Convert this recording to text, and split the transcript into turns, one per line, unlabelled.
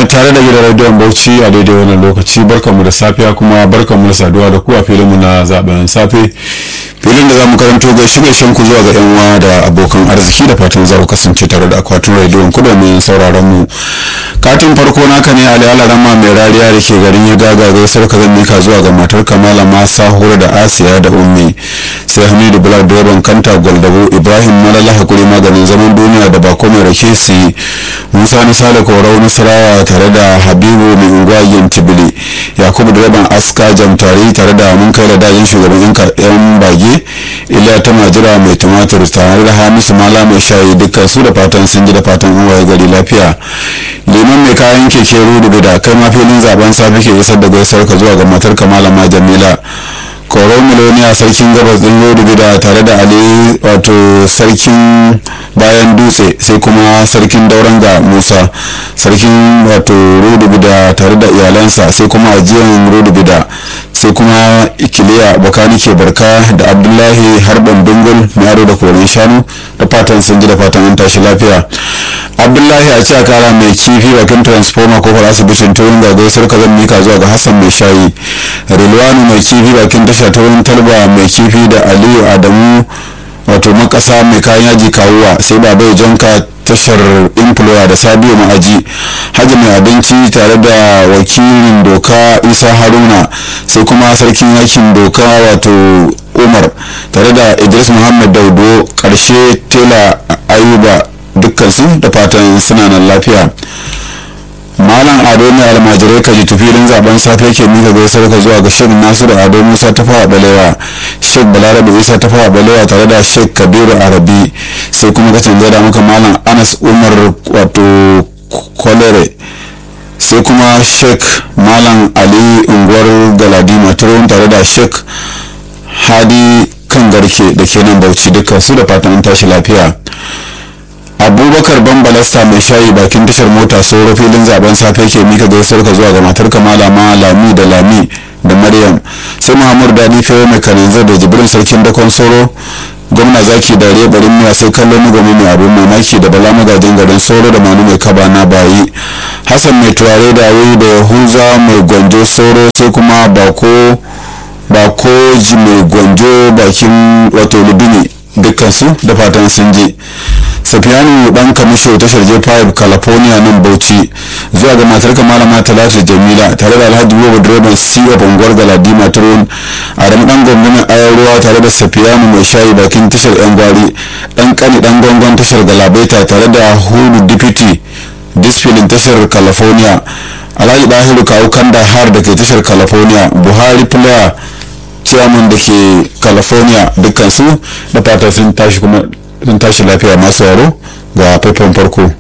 mai tare da gidan rediyon bauchi a daidai wannan lokaci barkanmu da safiya kuma barkanmu da saduwa da ku a filinmu na zaben safe filin da za mu karanto gaishe gaishen ku zuwa ga yan uwa da abokan arziki da fatan za ku kasance tare da akwatin rediyon ku domin sauraron mu katin farko naka ne ali alarama mai rariya da ke garin ya gaga gaisar ka zan mika zuwa ga matar kamala masa hura da asiya da ummi sai hamidu bular direban kanta gwaldabo ibrahim malala hakuri maganin zaman duniya da bako mai rake su musa na sale korau nasarawa tare da habibu mai unguwa yantibili yakubu direban aska jamtari tare da mun kai da dajin shugaban yan bage iliya ta majira mai tumatur tare da hamisu mala mai shayi dukkan su da fatan sun ji da fatan an waye gari lafiya liman mai kayan keke rudu da kai ma filin zaben safe ke isar da gaisar ka zuwa ga matar kamalama jamila koro miloniya sarkin gabas din rudu da tare da ali wato sarkin bayan dutse sai kuma sarkin dauran ga musa sarkin wato rudu da tare da iyalansa sai kuma ajiyan rudu da sai kuma ikiliya bakani ke barka da abdullahi harban dungul yaro da koren shanu da fatan sun ji da fatan an tashi lafiya abdullahi a ce kara mai kifi bakin transformer kofar asibitin turin ga gaisar ka zan mika zuwa ga hassan mai shayi rilwanu mai kifi bakin tasha turin talba mai kifi da aliyu adamu wato makasa mai kayan yaji kawuwa sai babai janka tashar employer da sabiu ma'aji hajji mai abinci tare da wakilin doka isa haruna sai kuma sarkin yakin doka wato umar tare da idris muhammad daudo karshe tela ayuba dukkansu da fatan suna nan lafiya malam ado ne almajirai ka ji tufilin zaben safe ke mika gaisar ka zuwa ga shek nasiru ado musa ta fawa balewa shek balarabe isa ta fawa balewa tare da shek kabiru arabi sai kuma ka canza da muka malam anas umar wato kolere sai kuma shek malam ali unguwar galadima turon tare da shek hadi kan garke da ke nan bauchi dukkan su da fatan tashi lafiya abubakar bambalasta mai shayi bakin tashar mota sauro filin zaben safe ke mika gaisar ka zuwa ga matar kamala ma lami da lami da maryam sai muhammadu dadi fewa mai kananzar da jibrin sarkin dakon sauro gwamna zaki da barin miya sai kallon mugami mai abin mamaki da bala magajin garin sauro da manu mai kaba na bayi hassan mai turare da wuri da yahuza mai gwanjo sauro sai kuma bako bako ji mai gwanjo bakin wato lubini dukkansu da fatan sun je safiyanu dan kamisho tashar j5 california nan bauchi zuwa ga matar malama talatu jamila tare da alhaji bobo direban siwa bangwar galadi maturon a ran dan gwamnatin ayar ruwa tare da safiyanu mai shayi bakin tashar yan gwari dan kani dan gwangwan tashar galabaita tare da hudu deputy disfilin tashar california alhaji dahiru kawo kanda har da ke tashar california buhari player chairman da ke california dukkansu da fata sun tashi kuma sun tashi lafiya masu yaro ga faifan farko